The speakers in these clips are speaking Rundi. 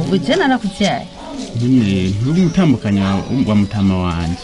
uje narakuvyaye nyine ntumutambukanyi wa mutama wanje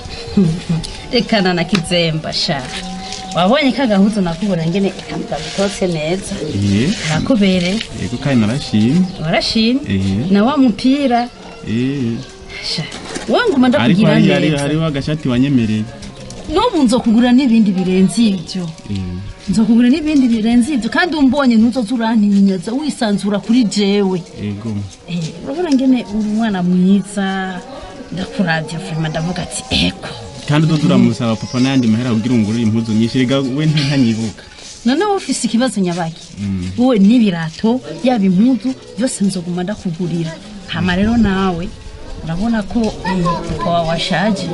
rekana na kizemba sha wabonye ka gahuzu nakubura ngene ikambuka bitotse neza eh kakubereye yego kandi narashimye warashimye eh na wa mupira eh sha wanguma ariko ndakugira hari hari neza hariho agashati wanyemereye n'ubu nzokugura n'ibindi birenze ibyo eh nzokugura n'ibindi birenze ibyo kandi umbonye ntuzoza urantinyaza wisanzura kuri jewe ego Eh, urabona ngene uri umwana mwiza ndakuravye vrema ndavuga ati eko kandi uzo turamusaba papa n'ayandi mahera kugira ngo ungurire impuzu nyinshi rega we ntanyibuka none wowe ufise ikibazo nyabaki wowe n'ibirato yaba impuzu byose nzoguma ndakugurira hama rero nawe urabona ko eh, papa wawe ashaje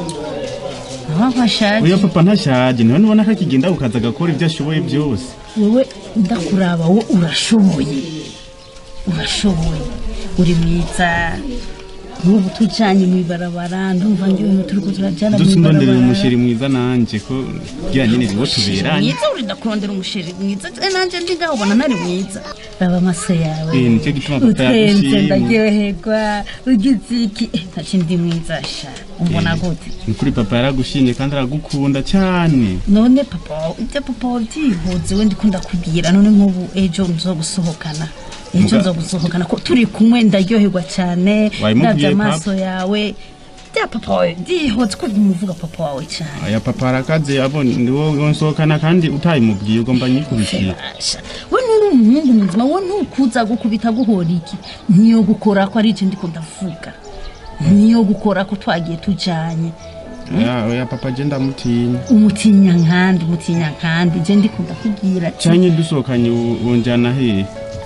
nawe ashaje oya papa ntashaje niwe nubona ko akigenda ukaza agakora ibyo ashoboye byose wowe ndakuraba wowe urashoboye urashoboye uri mwiza nk'ubu tujanye mw'ibarabara ndumva ngiwe turiko turajana dusa undonderera mw'ibarabara umusheri mwiza nanje ko kugira nyine niwo tuberanye mwiza urinda kurondera umusheri mwiza Eh, nanje ndi ngaho ubona ntari mwiza raba amaso yawe Eh, nicyo gituma papa utwenze yagushimye. ndaryoherwa ugize iki Eh, ntacyo ndi mwiza sha umbona gute ni kuri papa yaragushimye kandi aragukunda cyane none papa wawe ibyo papa wawe byihuze we ndiko ndakubwira none nk'ubu ejo nzogusohokana ejo Muga- nzogusohokana ko turi kumwe ndaryoherwa cyane Wabimubwiye, ndabye papa? amaso yawe bya papa wawe byihuze ko umuvuga papa wawe cyane aya papa arakaze abona niwo nsohokana kandi utayimubwiye ugomba nyikubitira Basha, we nturi umuhungu muzima we ntukuza gukubita guhora iki niyo gukora ko ari icyo ndiko ndavuga niyo gukora ko twagiye tujanye oya oya papa je ndamutinya umutinya nkandi umutinya nkandi je ndiko ndakubwira ati cyanye dusohokanye u- unjana hehe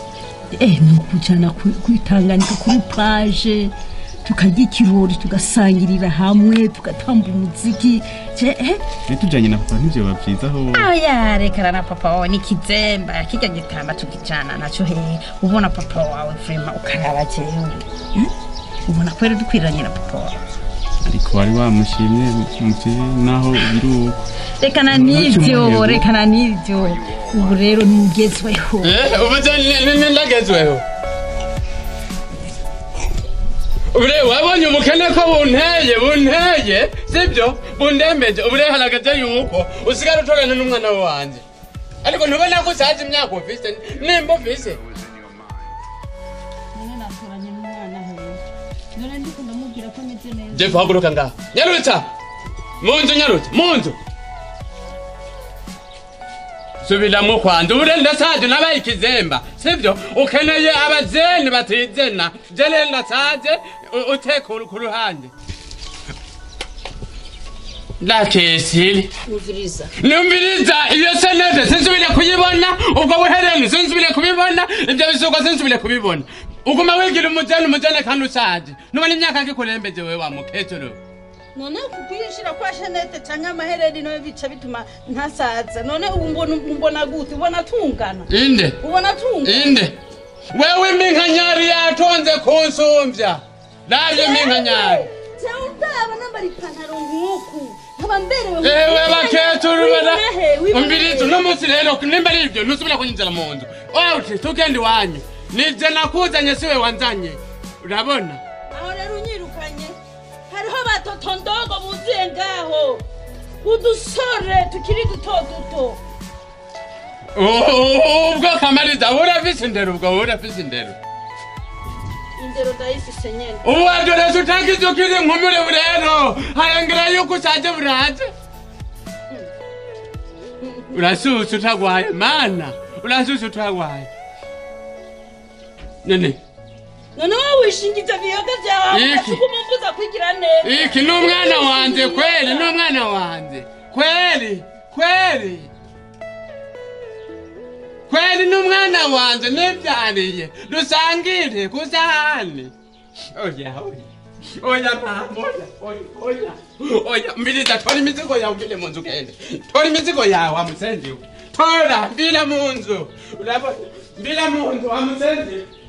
eh ni ukujana ku- kwitanganika kuri plage tukarya ikirori tugasangirira hamwe tugatamba umuziki je eh ne tujanye na papa ntivyoba vyiza ho aya rekana na papa wawe nikizemba kirya gitamba tukijana naco hehe ubona papa wawe vrema ukaraba jewe Hmm? ubona kweri dukwiranye na papa wawe ariko wari wamushimye muvyeyi naho biri uko rekana n'ivyo rekana n'ivyo ubu rero nugezweho ubu ndagezweho ure wabonye umukene ko bunteye bunteye sibyo bundembeje ubu rero harageze yuko usigara utogana n'umwana wanjye ariko ntubona ko usaza imyaka ufise nimba ufise none naturanye n'umwana hehe none ndiko ndamubwira ko meze neza jefu haguruka ngaha nyarutsa mu nzu nyarutsa mu nzu subiramo kwanza ubu rero ndasaje nabaye ikizemba sibyo ukeneye abazeni batizena je rero ndasaje u- uteka uru- ku ruhande ndakesiri umviriza numviriza iyo senete sinsubire kuyibona ubwo buhereni sinsubire kubibona ibyo bisuko sinsubire kubibona uguma wigira umujene umujene kandi ushaje nubona imyaka ngikurembeje wewe wa mukecuru none kukuyishira kwa shanete canke amahereni nawe bica bituma ntasaza none ubu mbona mbona gute ubona tungana inde ubona tungana inde wewe iminkanyari yatonze kunsumvya navyo iminkanyari jewe ndaba nambara ipantaro nk'uku nkaba mberewe ewe bakecuru bana Wibonehe, umbirizi uno munsi rero nimba ari ivyo ntusubira kunyinjira mu nzu wawuti tugenda iwanyu nije nakuzanye siwe wanzanye urabona aho rero unyirukanye hariho batoto ndogo buzuye ngaho udusore tukiri duto duto ubwo kamariza urafise indero ubwo urafise indero indero ndayifise nyene ubu adorese utagize ukiri nkumure rero harengera yuko ushaje buraje urasuse utagwaye mana urasuse utagwaye none none wowe wishingiza ibiyoga vyawe Iki. ukumumbuza kwigira neza iki ni umwana wanje kweli ni umwana wanje kweli kweli kweli ni umwana wanje nibyariye dusangire ku sahani oya oya oya mama oya oya oya oya mbiriza tora imizigo yawe ugende mu nzu ugende tora imizigo yawe amusenziwe tora mbira mu nzu urabona mbira mu nzu amusenziwe